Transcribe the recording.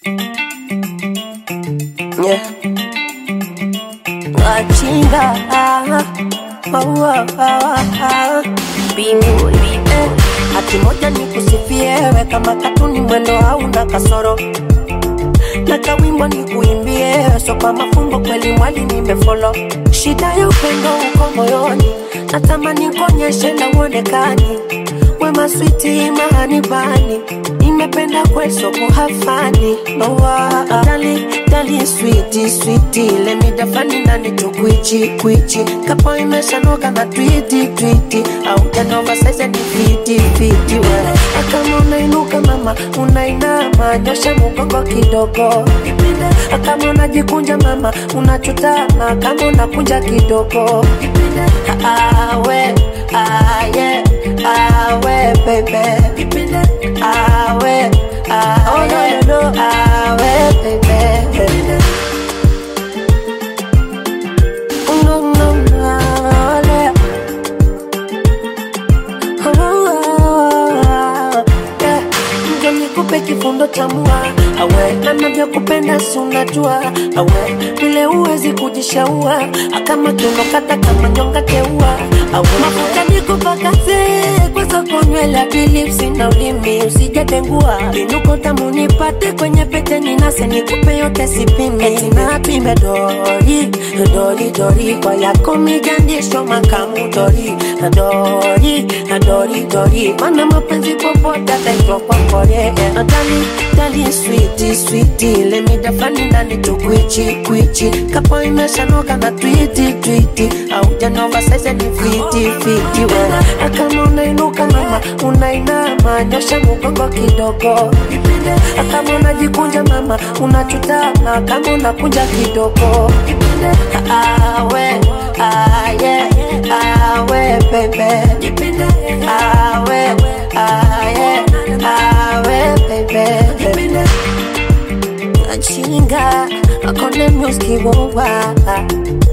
Yeah. Wachinga ah, oh, oh, oh, oh. Bingu eh. Hati moja ni kusifiewe kama katuni mwendo hauna kasoro na kawimbo ni kuimbie so kwa mafumbo kweli mwali nimefolo shida ya upendo uko moyoni natamani kuonyeshe na uonekani wema switi mahani bani nimependa kweso kuhafani nowa dali dali switi switi lemidafani nani tukwichi kwichi kapo imeshanoka na twiti twiti au janova saize ni fiti fiti we akama unainuka mama unainama nyosha mugongo kidogo kama unajikunja mama unachutama kama unakunja kidogo awe aye awe bebe awe awe no, no, awe bebe no, no, no, ale. Yeah. Njo nikupe kifundo cha mua awe na navyokupenda si unajua awe vile uwezi kujishaua akama tunokata kama nyonga teua awe mafuta nikupakaze kwa soko nywele hadi lipsi na ulimi usijatengua inuko tamu nipate kwenye pete ninase nikupe yote sipime eti napime dori dori dori kwa yako mijandisho makamu dori dori dori dori mana mapenzi popote ataitwa kwa kore nadali dali switi switi lemidafani ndani tukwichi kwichi kapo imeshanoka na twiti twiti au janova saize ni fiti fiti we akama unainuka mama unainama nyosha mugongo kidogo akama unajikunja mama unachutama kama unakunja kidogo awe aye awe bebe awe aye awe bebe achinga akone music wowa